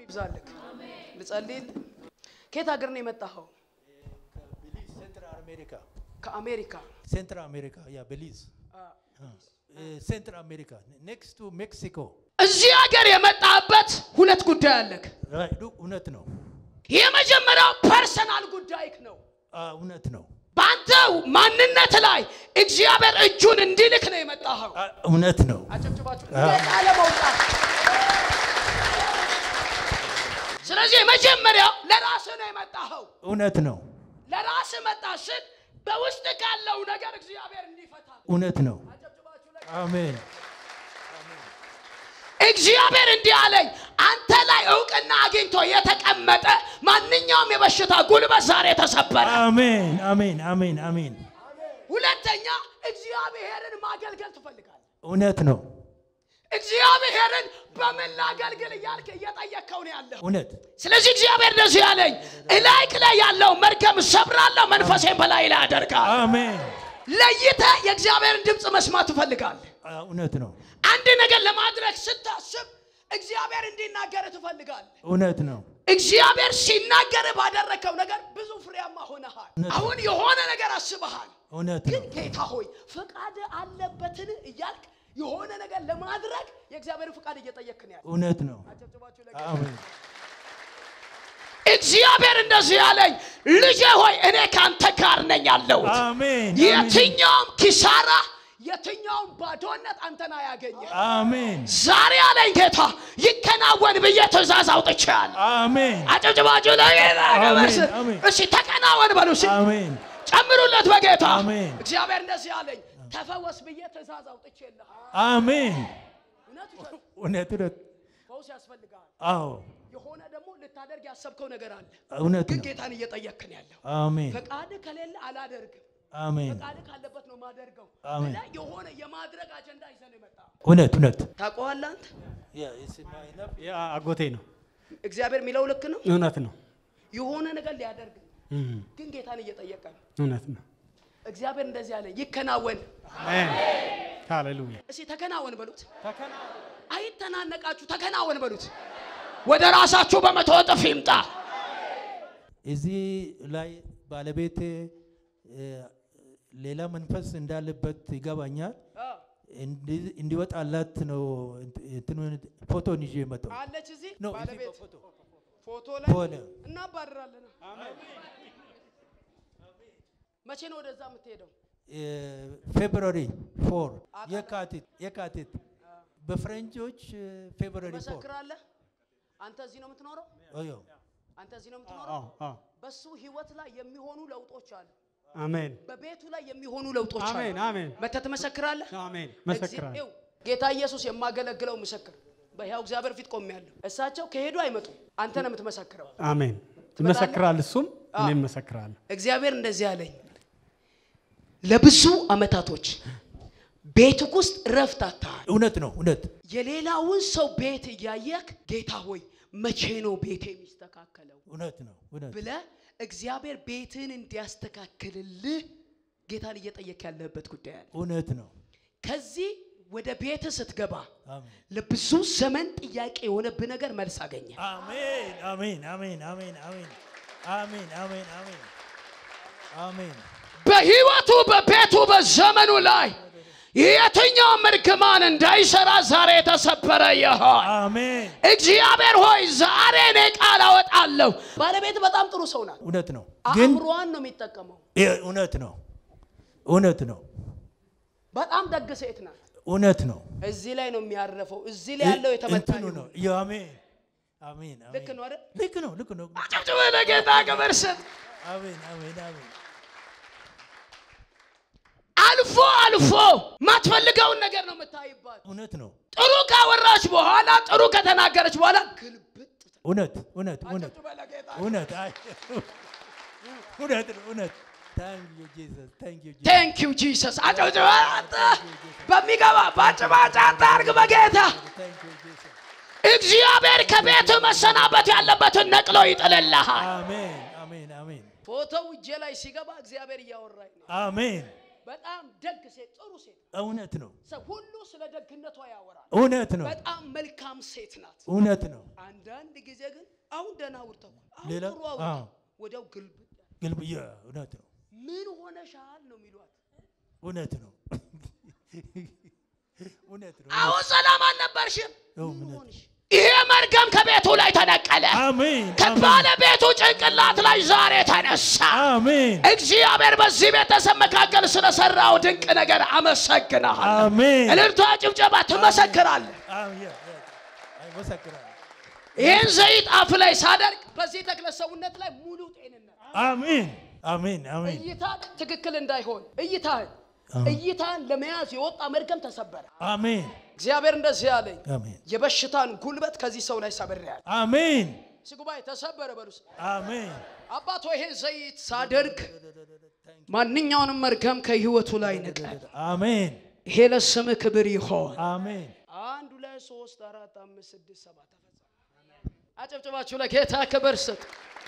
ይብዛልክ። ልጸልይል። ከየት ሀገር ነው የመጣኸው? ቤሊዝ ሴንትራል አሜሪካ ከአሜሪካ። ሴንትራል አሜሪካ ያ ቤሊዝ ሴንትራል አሜሪካ ኔክስት ቱ ሜክሲኮ እዚህ ሀገር የመጣበት ሁለት ጉዳይ አለክ። እውነት ነው የመጀመሪያው ፐርሰናል ጉዳይክ ነው። አ፣ እውነት ነው በአንተ ማንነት ላይ እግዚአብሔር እጁን እንዲልክ ነው የመጣኸው። አ፣ እውነት ነው አጨብጭባችሁ ነፃ ለመውጣት። ስለዚህ የመጀመሪያው ለራስህ ነው የመጣኸው። እውነት ነው ለራስህ መጣ ስል በውስጥ ካለው ነገር እግዚአብሔር እንዲፈታ እውነት ነው አሜን እግዚአብሔር እንዲህ አለኝ፣ አንተ ላይ እውቅና አግኝቶ የተቀመጠ ማንኛውም የበሽታ ጉልበት ዛሬ ተሰበረ። አሜን አሜን አሜን አሜን ሁለተኛ እግዚአብሔርን ማገልገል ትፈልጋለህ። እውነት ነው እግዚአብሔርን በምን ላገልግል እያልክ እየጠየቅከው ነው ያለው። እውነት ስለዚህ እግዚአብሔር እንደዚህ ያለኝ እላይክ ላይ ያለው መርገም ሰብራለሁ፣ መንፈሴን በላይ ላይ አደርጋለሁ። አሜን ለይተህ የእግዚአብሔርን ድምፅ መስማት ትፈልጋለህ። አ፣ እውነት ነው አንድ ነገር ለማድረግ ስታስብ እግዚአብሔር እንዲናገር ትፈልጋለህ። እውነት ነው እግዚአብሔር ሲናገር ባደረግከው ነገር ብዙ ፍሬያማ ሆነሃል። እውነት ነው። አሁን የሆነ ነገር አስበሃል። እውነት ግን ነው ጌታ ሆይ ፈቃድ አለበትን እያልክ የሆነ ነገር ለማድረግ የእግዚአብሔርን ፈቃድ እየጠየቅክ ነው ያለው። እውነት ነው አሜን እግዚአብሔር እንደዚህ ያለኝ ልጄ ሆይ እኔ ከአንተ ጋር ነኝ ያለሁት። አሜን የትኛውም ኪሳራ፣ የትኛውም ባዶነት አንተን አያገኘ። አሜን ዛሬ ያለኝ ጌታ ይከናወን ብዬ ትእዛዝ አውጥቻለሁ። አሜን አጨብጭባችሁ ለጌታ ክብር ስጥ። አሜን። እሺ ተከናወን በሉ እስኪ አሜን ጨምሩለት በጌታ አሜን። እግዚአብሔር እንደዚህ ያለኝ ተፈወስ ብዬ ትእዛዝ አውጥቼልሃል። አሜን እውነት ውሸት? እውነት እውነት ፈውስ ያስፈልጋል። አዎ የሆነ ደግሞ ልታደርግ ያሰብከው ነገር አለ፣ እውነት ግን ነው ጌታን እየጠየቅክ ነው ያለው። አሜን ፈቃድ ከሌለ አላደርግም፣ አሜን ፈቃድ ካለበት ነው ማደርገው አሜን። ብለህ የሆነ የማድረግ አጀንዳ ይዘህ ነው የመጣው። እውነት እውነት ታውቀዋለህ አንተ ያ አጎቴ ነው። እግዚአብሔር የሚለው ልክ ነው። እውነት ነው። የሆነ ነገር ሊያደርግ ነው፣ እም፣ ግን ጌታን እየጠየቀ ነው። እውነት ነው። እግዚአብሔር እንደዚህ ያለ ይከናወን። አሜን። ሃሌሉያ። እስኪ ተከናወን በሉት። ተከና አይተናነቃችሁ፣ ተከናወን በሉት። ወደ ራሳችሁ በመቶ እጥፍ ይምጣ። እዚህ ላይ ባለቤቴ እ፣ ሌላ መንፈስ እንዳለበት ይገባኛል። እንዲ- እንዲወጣላት ነው እንትኑን ፎቶን ይዤ የመጣው አለች እዚህ ነው። እዚህ ባለቤት በፎቶ ፎቶ ላይ ሆነ እናባርራለን። መቼ ነው ወደዛ የምትሄደው? ፌብሩዋሪ ፎር የካቲት የካቲት በፈረንጆች ፌብሩዋሪ ፎር ትመሰክራለህ። አንተ እዚህ ነው የምትኖረው። ኦዮ አንተ እዚህ ነው የምትኖረው። አዎ፣ አዎ። በሱ ህይወት ላይ የሚሆኑ ለውጦች አሉ። አሜን፣ በቤቱ ላይ የሚሆኑ ለውጦች አሉ። አሜን፣ አሜን፣ መተህ ትመሰክራለህ። አሜን። እግዚአ- መሰክራለሁ። ይኸው ጌታ ኢየሱስ የማገለግለው ምስክር በሕያው እግዚአብሔር ፊት ቆሜያለሁ። እሳቸው ከሄዱ አይመጡም። አንተ ነው የምትመሰክረው። አሜን። ይመሰክራል፣ እሱም እኔም መሰክራለሁ። እግዚአብሔር እንደዚህ አለኝ። ለብዙ አመታቶች ቤትህ ውስጥ ረፍት አጥተሃል። እውነት ነው እውነት የሌላውን ሰው ቤት እያየክ ጌታ ሆይ መቼ ነው ቤቴ የሚስተካከለው እውነት ነው እውነት ብለህ እግዚአብሔር ቤትህን እንዲያስተካክልልህ ጌታን እየጠየክ ያለህበት ጉዳይ አለ። እውነት ነው ከዚህ ወደ ቤትህ ስትገባ አሜን ለብዙ ዘመን ጥያቄ የሆነብህ ነገር መልስ አገኘ። አሜን አሜን አሜን አሜን አሜን አሜን አሜን አሜን አሜን በህይወቱ በቤቱ በዘመኑ ላይ የትኛውም እርግማን እንዳይሰራ ዛሬ የተሰበረ ይሆን። አሜን እግዚአብሔር ሆይ ዛሬ እኔ ቃል አወጣለሁ። ባለቤት በጣም ጥሩ ሰው ናት። እውነት ነው ግን አእምሯን ነው የሚጠቀመው። ይህ እውነት ነው እውነት ነው በጣም ደግ ሴት ናት። እውነት ነው እዚህ ላይ ነው የሚያረፈው። እዚህ ላይ ያለው የተመታ እንትኑ ይሁን። ነው ያ አሜን አሜን አሜን ልክ ነው አይደል? ልክ ነው ልክ ነው አጨብጭበ ለጌታ ክብር ስጥ። አሜን አሜን አሜን አልፎ አልፎ ማትፈልገውን ነገር ነው የምታይባት። እውነት ነው ጥሩ ካወራች በኋላ ጥሩ ከተናገረች በኋላ ግልብጥ ትል- እውነት እውነት እውነት አጨብጭበ ለጌታ እውነት አይ እውነት ነው እውነት ታንክ ዩ ጂሰስ ታንክ ዩ ጂሰስ ቴንክ ዩ ጂሰስ። አጨብጭበ አንተ በሚገባ ባጭባጭ አንተ አርግ በጌታ ታንክ ዩ ጂሰስ እግዚአብሔር ከቤት መሰናበት ያለበትን ነቅሎ ይጥልልሃል። አሜን አሜን አሜን ፎቶው እጄ ላይ ሲገባ እግዚአብሔር እያወራኝ ነው። አሜን በጣም ደግ ሴት፣ ጥሩ ሴት። እውነት ነው። ሰው ሁሉ ስለ ደግነቷ ያወራል። እውነት ነው። በጣም መልካም ሴት ናት። እውነት ነው። አንዳንድ ጊዜ ግን አሁን ደህና አውርተው አሁን ሌላ ጥሩ አውርተው አዎ። ወዲያው ግልብጥ ግልብያ እውነት ነው። ምን ሆነሻል ነው የሚሏት። እውነት ነው። እውነት ነው። አሁን ሰላም አልነበርሽም። አዎ፣ ምን እውነት ሆንሽ? ይሄ መርገም ከቤቱ ላይ ተነቀለ። አሜን። አሜን። ከባለቤቱ ጭንቅላት ላይ ዛሬ ተነሳ። አሜን። እግዚአብሔር በዚህ ቤተሰብ መካከል ስለሰራው ድንቅ ነገር አመሰግናለሁ። አሜን። እልልቷ፣ ጭብጨባ ትመሰክራለህ። አሜን። ያ- ያ- አይመሰክራለሁ። ይህን ዘይት አፍ ላይ ሳደርግ በዚህ ተክለ ሰውነት ላይ ሙሉ ጤንነት አሜን። አሜን። አሜን። እይታ ትክክል እንዳይሆን እይታህን እይታህን ለመያዝ የወጣ መርገም ተሰበረ። አሜን። እግዚአብሔር እንደዚህ አለኝ፣ አሜን። የበሽታን ጉልበት ከዚህ ሰው ላይ ሰብሬያለሁ። አሜን። እዚህ ጉባኤ ተሰበረ በሉስ። አሜን። አባቶ ይሄን ዘይት ሳደርግ ማንኛውንም መርገም ከህይወቱ ላይ ንቀል። አሜን። ይሄ ለስም ክብር ይሆን። አሜን። አንድ ሁለት ሶስት አራት አምስት ስድስት ሰባት ተፈጸመ። አጨብጭባችሁ ለጌታ ክብር ስጥ።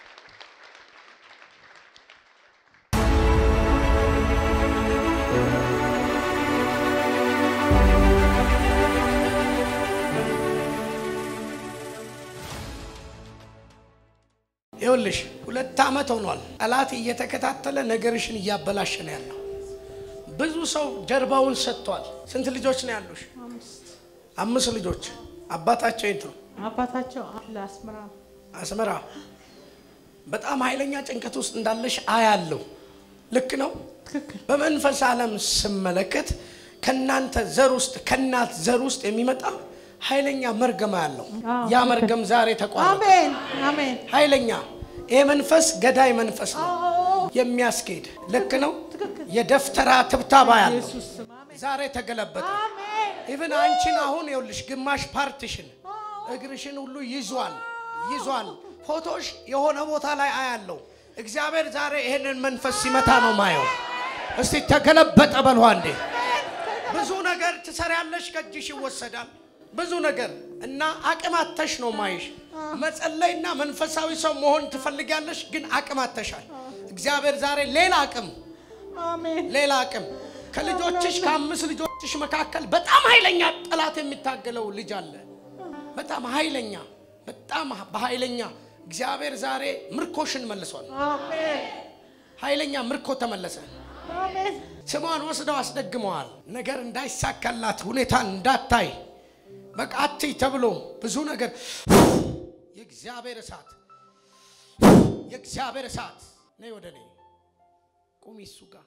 ይኸውልሽ ሁለት ዓመት ሆኗል። ጠላት እየተከታተለ ነገርሽን እያበላሸ ነው ያለው። ብዙ ሰው ጀርባውን ሰጥቷል። ስንት ልጆች ነው ያሉሽ? አምስት ልጆች። አባታቸው የት ነው? አባታቸው አለ አስመራ አስመራ። በጣም ኃይለኛ ጭንቀት ውስጥ እንዳለሽ አያለሁ። ልክ ነው። ትክክል በመንፈስ ዓለም ስመለከት ከእናንተ ዘር ውስጥ ከእናት ዘር ውስጥ የሚመጣ ኃይለኛ መርገማ ያለው አዎ፣ ያ ትክክል። መርገም ዛሬ ተቋረጠ። አሜን አሜን ኃይለኛ ይሄ መንፈስ ገዳይ መንፈስ ነው የሚያስኬድ ልክ ነው። ትክክል። የደፍተራ ትብታባ ያለው ኢየሱስ ስም አሜን ዛሬ ተገለበጠ። አሜን ኢቭን አንቺን አሁን ይኸውልሽ ግማሽ ፓርትሽን እግርሽን ሁሉ ይዟል ይዟል። ፎቶሽ የሆነ ቦታ ላይ አያለው። እግዚአብሔር ዛሬ ይሄንን መንፈስ ሲመታ ነው ማየው። እስቲ ተገለበጠ በልዋ እንዴ! ብዙ ነገር ትሰሪያለሽ፣ ከእጅሽ ይወሰዳል። ብዙ ነገር እና አቅም አተሽ ነው ማይሽ። መጸለይና መንፈሳዊ ሰው መሆን ትፈልጊያለሽ፣ ግን አቅም አተሻል። እግዚአብሔር ዛሬ ሌላ አቅም አሜን ሌላ አቅም ከልጆችሽ ከአምስት ልጆችሽ መካከል በጣም ኃይለኛ ጠላት የሚታገለው ልጅ አለ። በጣም ኃይለኛ በጣም በኃይለኛ እግዚአብሔር ዛሬ ምርኮሽን መልሷል። አሜን ኃይለኛ ምርኮ ተመለሰ። አሜን ስሟን ወስደው አስደግመዋል። ነገር እንዳይሳካላት ሁኔታን እንዳታይ በቃ አትይ ተብሎ ብዙ ነገር የእግዚአብሔር እሳት የእግዚአብሔር እሳት ነይ ወደ እኔ ቁሚ እሱ ጋር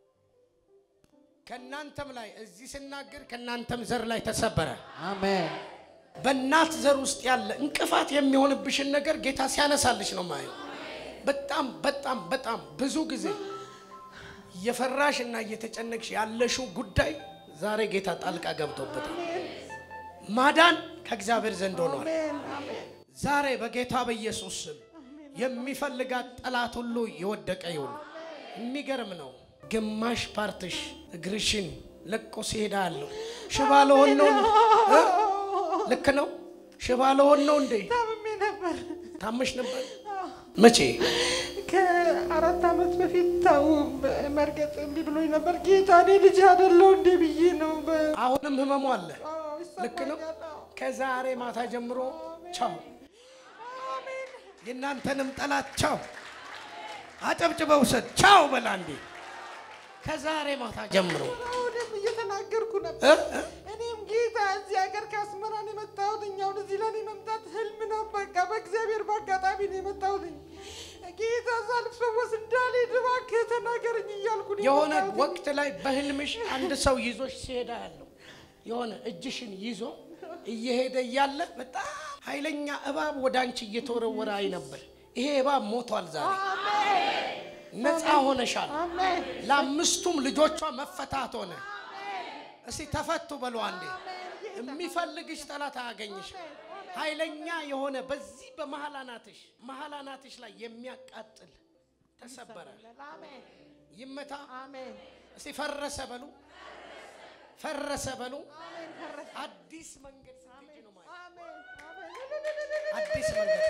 ከእናንተም ላይ እዚህ ስናገር ከእናንተም ዘር ላይ ተሰበረ። አሜን በእናት ዘር ውስጥ ያለ እንቅፋት የሚሆንብሽን ነገር ጌታ ሲያነሳልሽ ነው ማየው። በጣም በጣም በጣም ብዙ ጊዜ እየፈራሽ እና እየተጨነቅሽ ያለሽው ጉዳይ ዛሬ ጌታ ጣልቃ ገብቶበታል። ማዳን ከእግዚአብሔር ዘንድ ሆኗል። አሜን አሜን ዛሬ በጌታ በኢየሱስ ስም የሚፈልጋት ጠላት ሁሉ የወደቀ ይሁን። የሚገርም ነው። ግማሽ ፓርትሽ እግርሽን ለቆ ሲሄዳ ያለው ሽባ ለሆን ነው እ? ልክ ነው። ሽባ ለሆን ነው እንዴ? ታምሜ ነበር ታመሽ ነበር? መቼ? ከአራት ዓመት በፊት ታው መርገጥ እምቢ ብሎኝ ነበር ጌታ እኔ ልጅ አይደለሁ እንዴ ብዬ ነው በ- አሁንም ህመሙ አለ። አዎ፣ ልክ ነው። ይሰማኛል። አዎ። ከዛሬ ማታ ጀምሮ ቻው። የእናንተንም ጠላት ቻው። አጨብጭበው ውሰድ። ቻው በላ እንዴ። ከዛሬ ማታ ጀምሮ አሁንም እየተናገርኩ እ? ነበር እ? እኔም ጌታ እዚህ ሀገር ከአስመራ ነው የመጣሁት እኛውን እዚህ ለኔ መምጣት ህልም ነው በቃ በእግዚአብሔር በአጋጣሚ ነው የመጣሁት ጌታ ሳልፈወስ እንዳልሄድ እባክህ ተናገረኝ እያልኩ ነው የሆነ የመጣሁት። ወቅት ላይ በህልምሽ አንድ ሰው ይዞሽ ሲሄዳ ያለው የሆነ እጅሽን ይዞ እየሄደ እያለ በጣም ኃይለኛ እባብ ወደ አንቺ እየተወረወረ አይ ነበር። ይሄ እባብ ሞቷል። ዛሬ ነፃ ሆነሻል። አሜን ለአምስቱም ልጆቿ መፈታት ሆነ። እስቲ ተፈቱ በሉ አንዴ። የሚፈልግሽ ጠላት አያገኝሽ። ኃይለኛ የሆነ በዚህ በመሀል አናትሽ መሀል አናትሽ ላይ የሚያቃጥል ተሰበረ። አሜን ይመታ። አሜን እስቲ ፈረሰ በሉ፣ ፈረሰ በሉ። አሜን ፈረሰ። አዲስ መንገድ ስትሄጂ ነው ማለት አሜን አሜን አዲስ መንገድ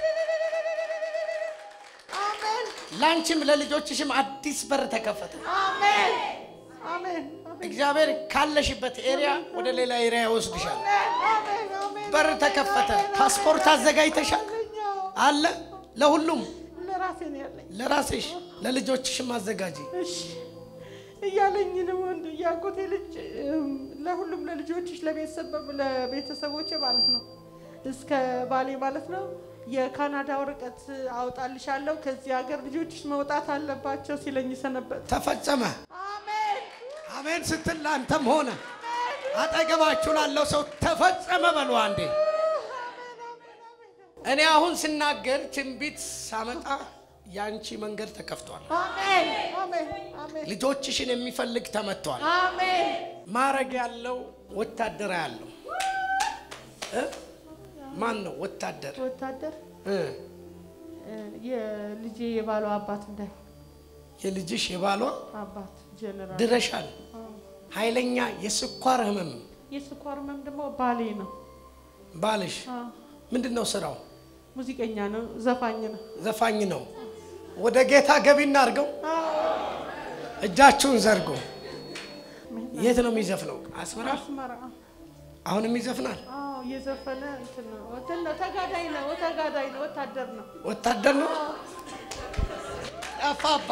አሜን ለአንቺም ለልጆችሽም አዲስ በር ተከፈተ። አሜን አሜን አሜን እግዚአብሔር ካለሽበት ኤሪያ ወደ ሌላ ኤሪያ ይወስድሻል። አሜን አሜን። በር ተከፈተ። ፓስፖርት አዘጋጅተሻል አለ ለሁሉም ለራሴ ነው ያለኝ። ለራስሽ ለልጆችሽም አዘጋጂ። እሺ እያለኝ ነው ወንድ ያጎቴ ልጅ እም፣ ለሁሉም ለልጆችሽ ለቤተሰብ ለቤተሰቦቼ ማለት ነው እስከ ባሌ ማለት ነው የካናዳ ወረቀት አውጣልሻለሁ ከዚህ ሀገር ልጆችሽ መውጣት አለባቸው ሲለኝ ሰነበት። ተፈጸመ። አሜን አሜን ስትል ለአንተም ሆነ አጠገባችሁ ላለው ሰው ተፈጸመ በሉ አንዴ። እኔ አሁን ስናገር ትንቢት ሳመጣ ያንቺ መንገድ ተከፍቷል። አሜን አሜን አሜን ልጆችሽን የሚፈልግ ተመቷል። አሜን ማረግ ያለው ወታደር ያለው እ? ማን ነው ወታደር ወታደር እ? እ፣ የልጄ የባሏ አባት እንዳይሆን የልጅሽ የባሏ አባት ጀነራል ድረሻል። ኃይለኛ የስኳር ህመም የስኳር ህመም ደግሞ ባሌ ነው። ባልሽ አ፣ ምንድን ነው ስራው? ሙዚቀኛ ነው፣ ዘፋኝ ነው። ዘፋኝ ነው። ወደ ጌታ ገቢ እናድርገው። እጃችሁን ዘርጎ የት ነው የሚዘፍነው? አስመራ። አስመራ አሁንም ይዘፍናል። አዎ፣ እየዘፈነ እንትን ነው እንትን ነው፣ ተጋዳይ ነው፣ ተጋዳይ ነው፣ ወታደር ነው። ወታደር ነው። ጠፋባ።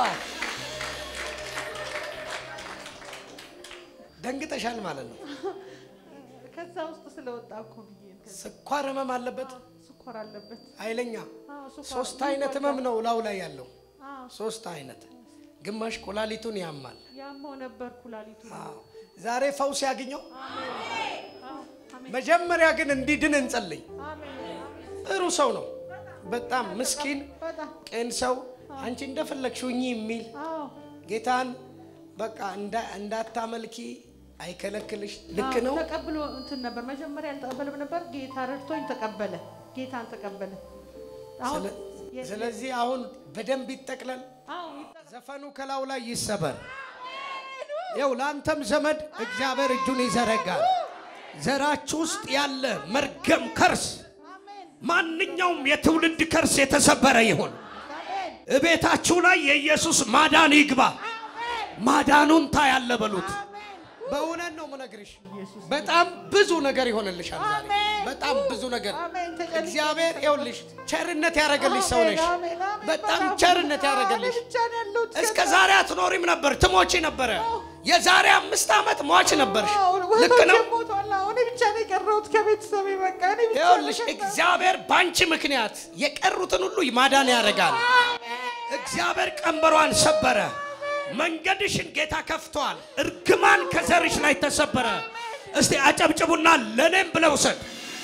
ደንግጠሻል ማለት ነው። ከዛ ውስጥ ስለወጣ እኮ ብዬ ነው። ከዛ ስኳር ህመም አለበት ስኳር አለበት። ኃይለኛ። አዎ፣ ስኳር ሶስት አይነት ህመም ነው ላው ላይ ያለው። አዎ፣ ሶስት አይነት ግማሽ ኩላሊቱን ያማል። ያመው ነበር ኩላሊቱ። አዎ። ዛሬ ፈውስ ያገኘው። አዎ፣ አሜን መጀመሪያ ግን እንዲድን እንጸልይ። አሜን አሜን። ጥሩ ሰው ነው። በጣም ምስኪን በጣም ቅን ሰው፣ አንቺ እንደፈለግሽ ሁኚ የሚል አዎ ጌታን በቃ እንዳ- እንዳታመልኪ አይከለክልሽ። ልክ ነው። ተቀብሎ እንትን ነበር መጀመሪያ አልተቀበለም ነበር። ጌታ ረድቶኝ ተቀበለ። ጌታን ተቀበለ። አሁን ስለ- የ- ስለዚህ አሁን በደንብ ይጠቅለል። አዎ ይጠ- ዘፈኑ ከላው ላይ ይሰበር። ይው ለአንተም ዘመድ እግዚአብሔር እጁን ይዘረጋል። ዘራችሁ ውስጥ ያለ መርገም ከርስ፣ ማንኛውም የትውልድ ከርስ የተሰበረ ይሁን። አሜን እቤታችሁ ላይ የኢየሱስ ማዳን ይግባ። ማዳኑን ታያለ በሉት። በእውነት ነው ምነግርሽ። በጣም ብዙ ነገር ይሆንልሻል ዛሬ። አሜን። በጣም ብዙ ነገር አሜን። ተጨንቄ እግዚአብሔር ይኸውልሽ ቸርነት ያደረገልሽ ሰው ነሽ። አሜን፣ አሜን። በጣም በጣም ቸርነት እኔ ያደረገልሽ ብቻ ነው ያለሁት። እስከ ዛሬ አትኖሪም ነበር፣ ትሞቺ ነበረ። የዛሬ አምስት ዓመት ሟች ነበርሽ። አዎ፣ ልክ እህቶቼ ነው። ሞተዋል። አዎ፣ እኔ ብቻ ነው የቀረሁት ከቤተሰቤ በቃ እኔ ብቻ ይኸውልሽ ነው የቀረሁት። እግዚአብሔር በአንቺ ምክንያት የቀሩትን ሁሉ ማዳን ያደርጋል። እግዚአብሔር ቀንበሯን ሰበረ። መንገድሽን ጌታ ከፍቷል። እርግማን ከዘርሽ ላይ ተሰበረ። እስቲ አጨብጭቡና ለእኔም ብለው ውሰድ።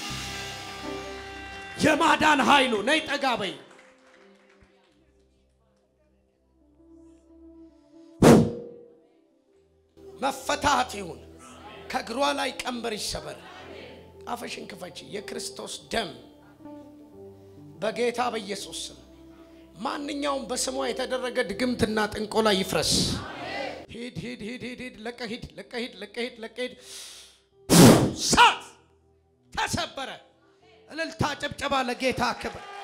የማዳን ኃይሉ ነይ ጠጋ በይ። መፈታት ይሁን። ከእግሯ ላይ ቀንበር ይሰበር። አፈሽን ክፈች። የክርስቶስ ደም በጌታ በኢየሱስ ስም ማንኛውም በስሟ የተደረገ ድግምትና ጥንቆላ ይፍረስ። ሂድ ሂድ ሂድ ሂድ ሂድ ለቀ ሂድ ለቀ ሂድ ለቀ ሂድ ለቀ ሂድ። ሳት ተሰበረ። እልልታ ጭብጨባ ለጌታ ክብር